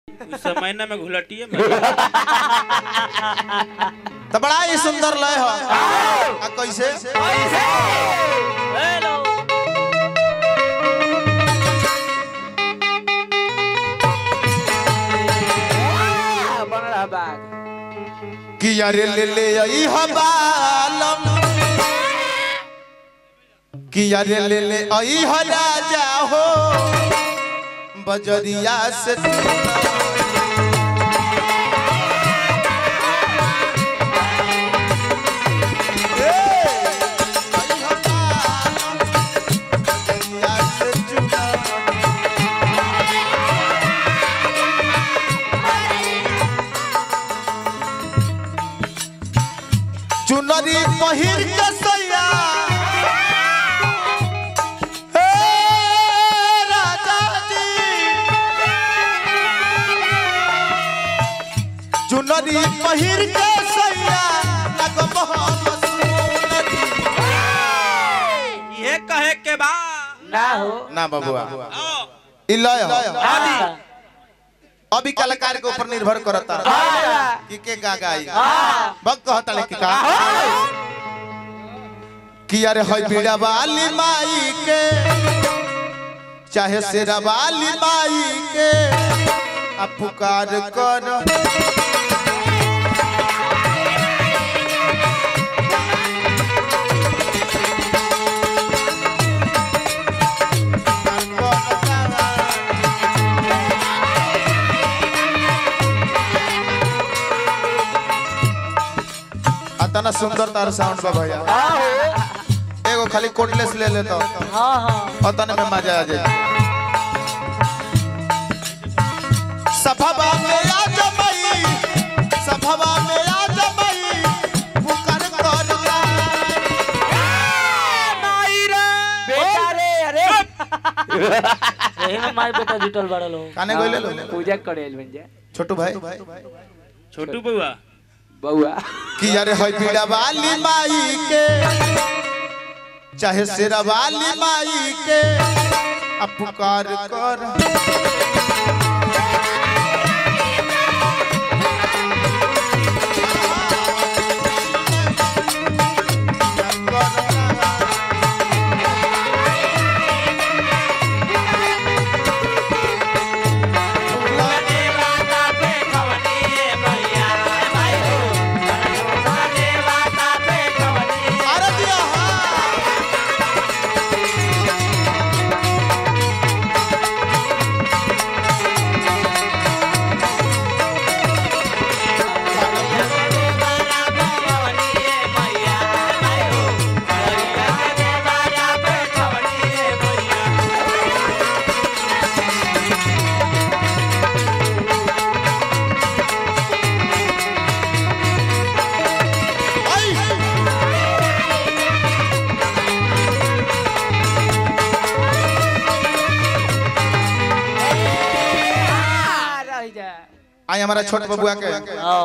उस समय ना में घुलटिए में तो बड़ा ही सुंदर लय हो आ कैसे हेलो बनला बाग कि यारे ले ले आई हबालम कि यारे ले ले आई ह राजा हो बजरिया से ए, आई हबालम, बजरिया से चुना चुनरी पहिर के सैया हे राजा जी चुनरी पहिर के सैया लगब हम सुनरी ये कहे के बा ना हो ना बबुआ आओ ई लय हो। हाँ अभी कलाकार के ऊपर निर्भर करता हाँ कि के गा गाई हाँ बक कहता ले कि का कि अरे है बीड़ा वाली माई के चाहे शेरा वाली माई के आ पुकार कर अतना सुंदर तार साउंड बा भैया हाँ हो एगो खाली कोटलेस ले लेता हाँ हाँ अतने में मजा आ जाए सफवा में आ जमई सफवा में आ जमई पुकार करला बेटा रे अरे यही में माई बेटा जुटल बड़ा लोग काने गइले लो पूजा करे बन जा छोटू भाई छोटू बउआ बउआ कि यार है पीड़ा वाली माई के चाहे शेरा वाली माई के अब पुकार कर अरे दिया हाँ। आई। रह जा आई हमारा छोट बबुआ के हाँ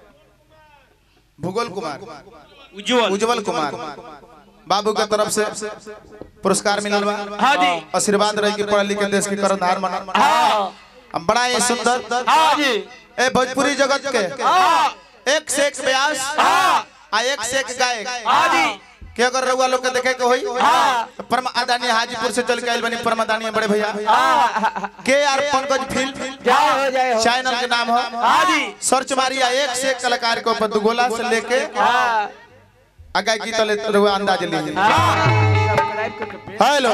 भूगोल कुमार उज्जवल उज्जवल कुमार बाबू के तरफ से पुरस्कार मिलल बा हाँ जी आशीर्वाद रही कि पढ़ लिख के देश के करनहार मना हाँ हम बड़ा ही सुंदर हाँ जी ए भोजपुरी जगत के हाँ एक से एक व्यास आ एक से एक गायक हाँ जी के अगर रउआ लोग के देखे के होई हाँ। तो परम आदानी हाजीपुर से चल के आइल बनी परम आदानी बड़े भैया हाँ के आर पंकज फिल्म जाए हो जाए हो चैनल के नाम हो हाँ जी सर्च मारिया एक से एक कलाकार के ऊपर दुगोला से लेके हाँ आगे की तले रउआ अंदाज लीजिए हाँ सब्सक्राइब करके हेलो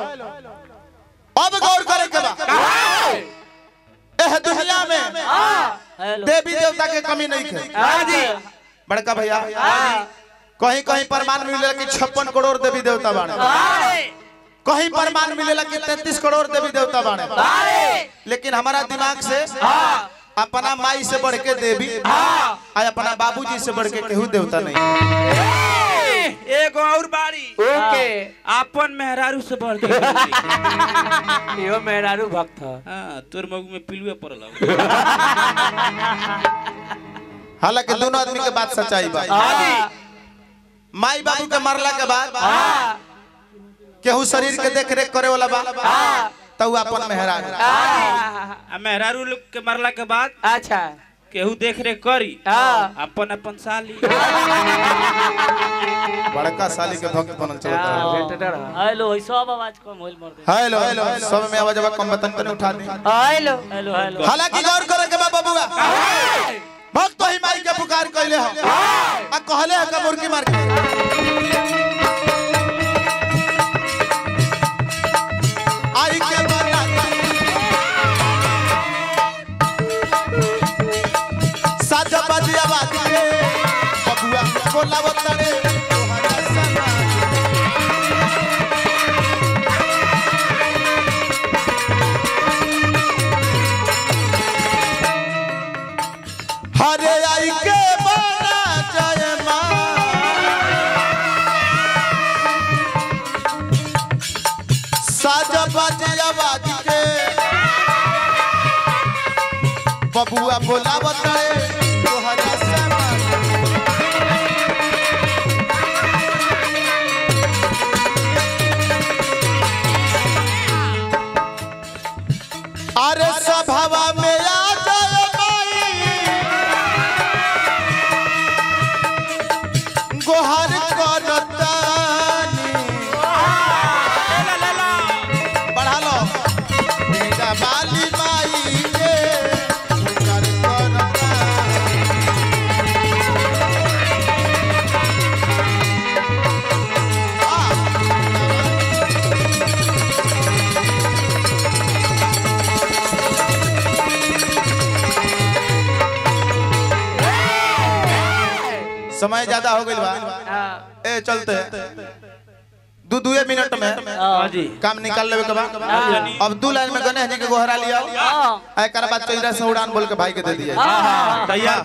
अब गौर करे के बा एह दुनिया में हेलो देवी देवता के कमी नहीं है हाँ जी बड़का भैया कहीं कहीं प्रमाण मिलेला कि छप्पन करोड़ देवी देवता बाणे कहीं प्रमाण मिलेला कि तैतीस करोड़ देवी देवता बाणे लेकिन हमारा दिमाग से अपना माई से बढ़ के देवी आ अपना बाबूजी से बढ़ के केहू देवता नहीं एगो और बाड़ी ओके आपन मेहरारू से बढ़ के कोई। यो मेहरारू भक्त है हाँ तोर मगु में पिलुए पड़ल हौ। हालांकि दोनों आदमी के बात सच्चाई बा हाँ माई बाबू के मरला के बाद हाँ केहू शरीर के देख रेख करे वाला बा तू अपन मेहरा आ मेहरारू लोग के मरला के बाद अच्छा केहू देख रेख करी हाँ। अपन अपन साली बड़का साली के भक्त बनल चलत हाँ, रहे भेटते रहो। हेलो सब आवाज कम होइल मर दे हेलो हेलो सब में आवाज कम बतन तने उठा दी हेलो हेलो हेलो हालांकि गौर करे के बा बबुआ भक्त तो ही माई के पुकार कइले हो आ कहले है का मुर्गी मार के आई के बना साजा बाजिया बात के बबुआ बोलावत रे तोहरा सना हरे आई के बना जय साजा बाजे आवाज के बबुआ बोलावत रे तोहरा समा अरे सभावा में आ जाए माई गोहर करतानी बढ़ा लो मेरा बाली माई के गोहर करतानी समय ज्यादा हो गइल बा हाँ, ए चलते दू दुए मिनट में हाँ जी काम निकाल लेवे के बा अब दू लाइन में गणेश जी के गोहरा लिया हाँ एकर बाद चौरा से उड़ान बोल के भाई के दे दिया हाँ तैयार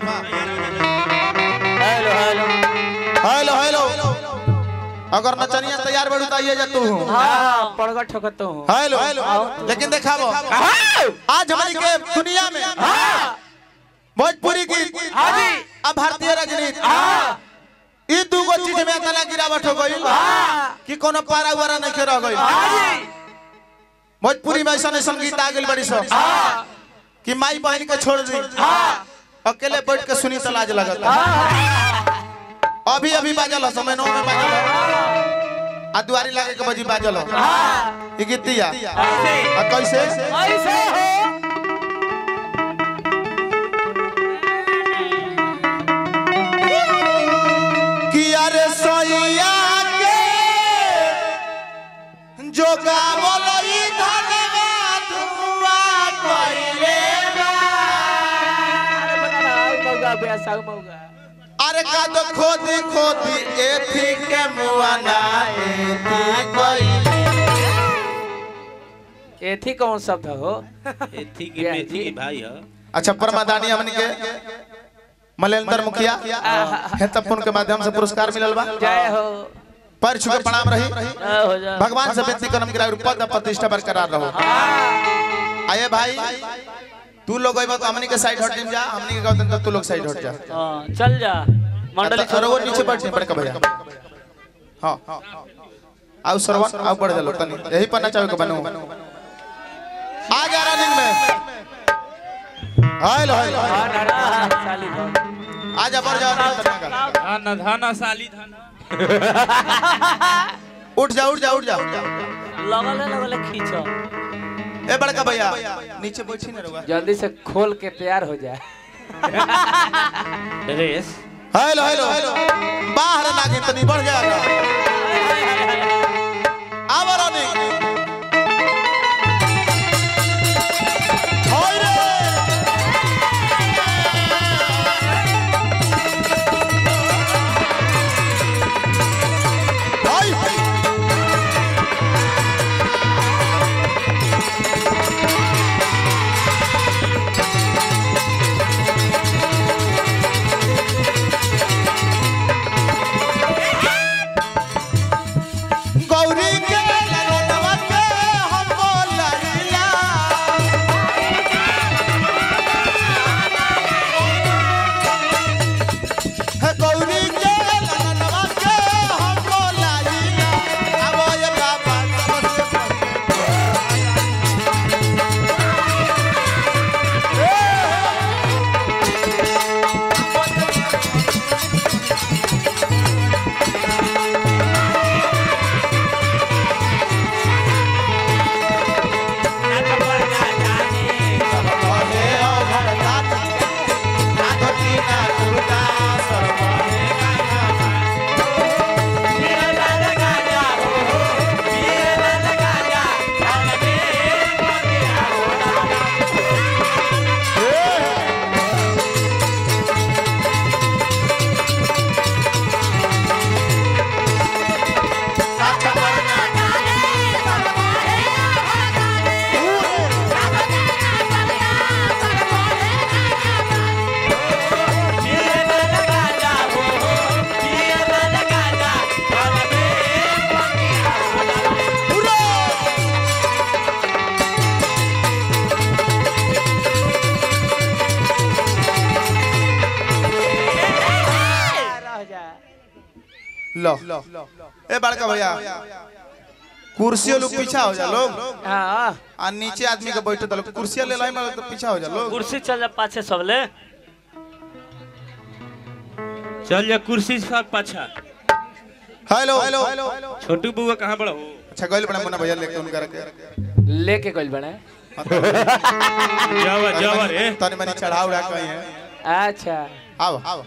हेलो हेलो हेलो हेलो अगर नचनिया तैयार बड़ू तो आइए जा तू हाँ, पड़गा ठोकत हूँ हेलो हेलो लेकिन देखाबो आज हमारी के दुनिया में भोजपुरी की अब भारतीय राजनीति ई दूगो चीज में तना गिरावट हो गई कि कोनो पारा वारा नहीं रह गई भोजपुरी में ऐसा ऐसा गीत आ गई बड़ी सब कि माई बहन के छोड़ दी अकेले बैठ के सुनी तो लाज लगत अभी अभी बाजल हो समय नौ में बाजल हो आ दुआरी लागे के बजी बाजल हो ई गीतिया आ कैसे ऐसे हो कि अरे सैया के जो गावल ई धनवा धुआ कइले बा। अरे बना रहा है मौगा बेसा मौगा अरे का तो खोदी खोदी एथी के मुआना एथी कइले एथी कौन शब्द हो एथी की मेथी की भाई है अच्छा परमादानी हमन के मलेंद्र मुखिया हेतपुन के माध्यम से पुरस्कार मिलल बा जय हो पर छुके प्रणाम रही जय हो जा भगवान से विनती करम गिरा पद और प्रतिष्ठा बरकरार रहो आये भाई तू लोग अइबा तो हमनी के साइड हट जिम जा हमनी के कहत त तू लोग साइड हट जा हाँ चल जा मंडली त- अरे वो नीचे बैठ जा बड़का भैया हां आओ सरवन आओ बढ़ जा लो तनी यही पर नचावे के बनू आ जा रनिंग में हेलो हेलो हाँ, ना, ना, साली भर। आ जा बढ़ जा running करने का। धाना धाना साली धाना उठ जा उठ जा उठ जा लगल है लगल है खींचो ए बड़का भैया नीचे बैठी ना रुआ जल्दी से खोल के तैयार हो जाए रेस हेलो हेलो हेलो बाहर नागिन तनी बढ़ जाएगा आवा रनिंग होय रे होय लो ए बड़का भैया कुर्सियों लोग पीछा हो जा लोग हाँ आ नीचे आदमी के बैठे लोग कुर्सियां ले लाई में तो पीछा हो जा लोग कुर्सी चल जा पाछे सबले चल जा कुर्सी से पाछा हेलो हेलो छोटू बुआ कहाँ बड़ा हो अच्छा गइल बड़ा मुन्ना भैया लेके उनका रखे लेके गइल बने जावा जावा रे तनी मनी चढ़ाव रहा कहीं है अच्छा आओ आओ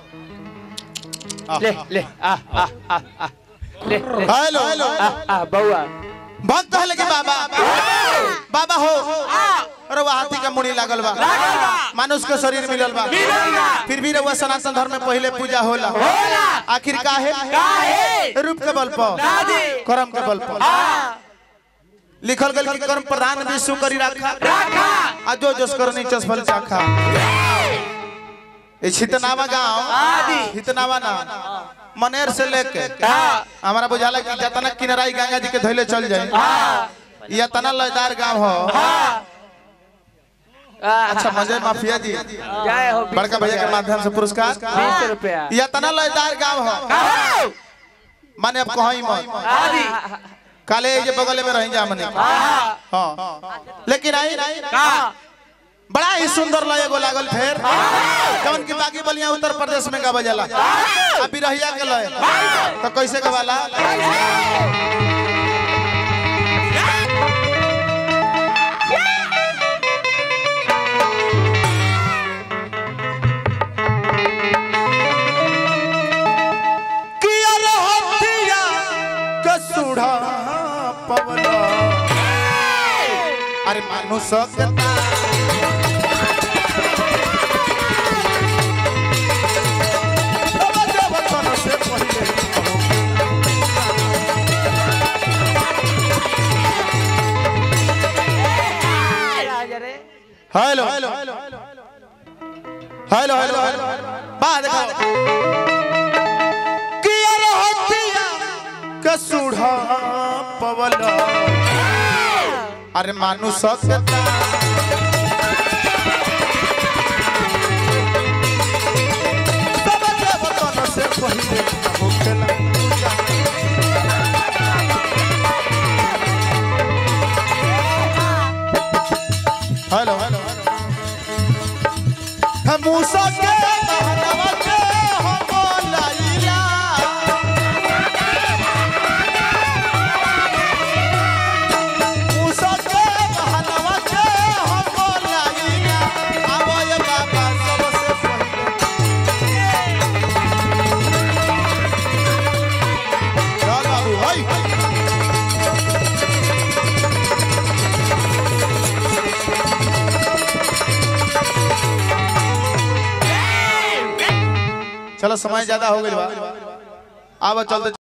ले ले आ आ आ आ ले ले हेलो हेलो आ आ बउआ भक्त है लेकिन बाबा बाबा हो अरे वह हाथी का मुड़ी लागल बा मानुष के शरीर मिलल बा फिर भी रहुआ सनातन धर्म में पहले पूजा होला आखिर काहे रूप के बल पर कर्म के बल पर लिखल गल कि कर्म प्रधान विष्णु करी राखा आ जो जोस करनी चस फल चाखा ए छितनावा गांव छितनावा ना मनेर से लेके हमारा बुझाला कि जतना किनाराई गंगा जी के धैले चल जाए या तना लयदार गांव हो अच्छा मजे माफिया जी जय हो बड़का भैया के माध्यम से पुरस्कार बीस रुपया या तना लयदार गांव हो माने अब कहीं मत काले ये बगल में रह जा मने हाँ लेकिन आई बड़ा ही सुंदर लय एगो लागल फेर जवन की बाकी बलिया उत्तर प्रदेश में गावा जाला अभी रहिया के लय तो कैसे गवाला किया रहतिया कसुढ़ा पवला अरे मानु सकता से पहले hello hello hello hello hello बा देखो किया रहतिया कसुढ़ा पवला अरे मानु सकता सब देवतन से पहले होखेला हेलो हेलो हम मूसा के बहनवा के हम लाइला मूसा के बहनवा के हम लाइला आवय बाबा सबसे पहले चल बाबू हाय चलो समय ज्यादा हो गई बा आवा चलते